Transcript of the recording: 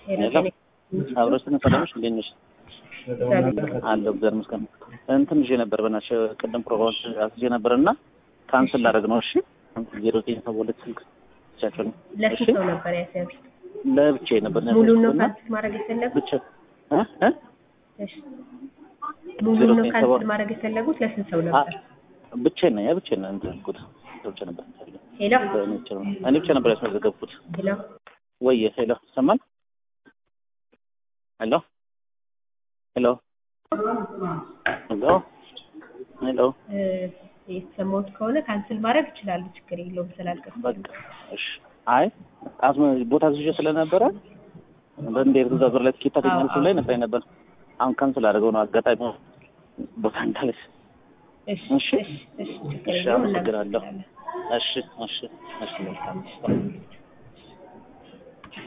ሄሎ አብረስን ሰላምሽ እንዴት ነሽ? አለሁ እግዚአብሔር ይመስገን። እንትን ይዤ ነበር በእናትሽ ቅድም ፕሮግራም አስይዤ ነበር እና ካንስል ላደርግ ነው። እሺ ዜሮ ዘጠኝ ሰባ ሁለት ስልክ ብቻቸው ነው። ለስንት ሰው ነበር ያሰብሽ? ለብቻዬ ነበር ሙሉን ነው እና ካንስል ማድረግ የፈለጉት? ብቻ እ እ እሺ ሙሉን ነው ካንስል ማድረግ የፈለጉት? ለስንት ሰው ነበር? ብቻዬን ነኝ ብቻዬን ነው እንትን ያልኩት ብቻ ነበር ሄሎ እኔ ብቻ ነው እኔ ብቻ ነበር ያስመዘገብኩት። ሄሎ ወይ ሄሎ ይሰማል? ሄሎ ሄሎ ሄሎ ሄሎ እ የተሰማሁት ከሆነ ካንስል ማድረግ ይችላሉ። ችግር የለውም ስላልከፈሉ። በቃ እሺ። አይ አስመ ቦታ ዝዤ ስለነበረ በእንዴት እዛ ዞር ላይ ትኬት ታገኛለች ላይ ነበር ነበር። አሁን ካንስል አድርገው ነው አጋጣሚ ቦታ እንዳለች። እሺ እሺ እሺ እሺ ችግር እሺ፣ የለውም አመሰግናለሁ። እናመሰግናለን። እሺ እሺ እሺ መልካም ምሽት።